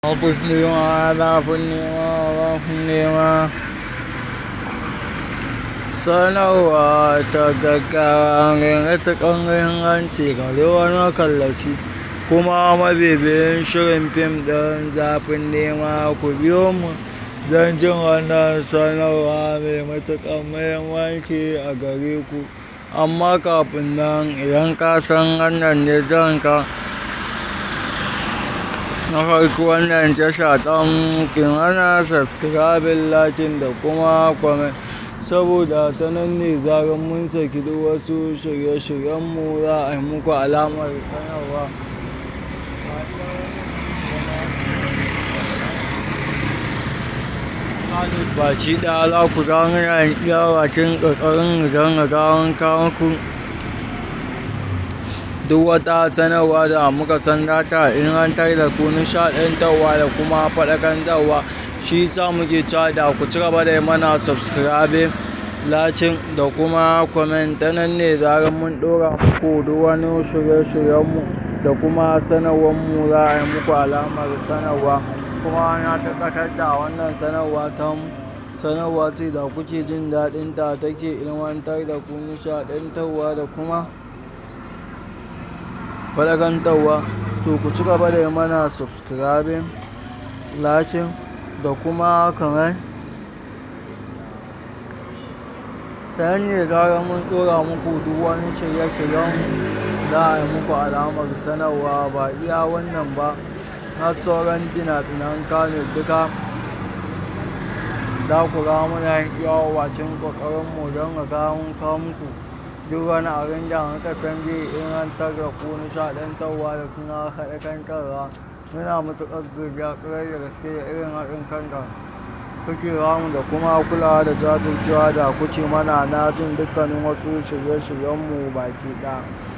Zafin nema, zafin nema, zafin nema. Sanarwa ta gaggawa matuƙar muhimmanci ga duk wani makallaci kuma mabibiyin shirin fim ɗin zafin nema ku biyo mu don jin wannan sanarwa mai matuƙar muhimmanci a gare ku. Amma kafin nan idan ka san wannan ne ka na farko wannan tasha ɗin ki mana subscribing, liking da kuma comment saboda ta nan ne zarar mun saki duk wasu shirye-shiryenmu za a yi muku alamar sanarwa. Baki ɗaya za ku ga muna iya bakin ƙoƙarin don mu ga mun kawo muku duk wata sanarwa da muka san za ta ilmantar da ku, nishaɗantarwa da kuma faɗakantarwa. Shi yasa muke cewa da ku ci gaba da yi mana subscribing, liking da kuma comment. Ta nan ne zarar mun ɗora muku duk wani shirye-shiryenmu da kuma sanarwarmu za a yi muku alamar sanarwa. Kuma na tabbatar da wannan sanarwa tamu sanarwa ce da kuke jin daɗinta take ilmantar da ku, nishaɗantarwa da kuma faɗakantarwa. To ku ci gaba da yi mana subscribing, liking da kuma comment. Ta nan ne zarar mun ɗora muku duk wani shirye-shiryenmu za a yi muku alamar sanarwa. Ba iya wannan ba, har sauran fina-finan Kannywood duka za ku ga muna yin iya bakin ƙoƙarinmu don mu ga mun kawo muku duk wani abin da muka san zai ilmantar da ku, nishaɗantarwa da kuma faɗakantarwa. Muna matuƙar godiya ƙwarai da gaske da irin haɗin kan da kuke ba mu da kuma kulawa da jajircewa da kuke mana na jin dukkanin wasu shirye-shiryenmu baki ɗaya.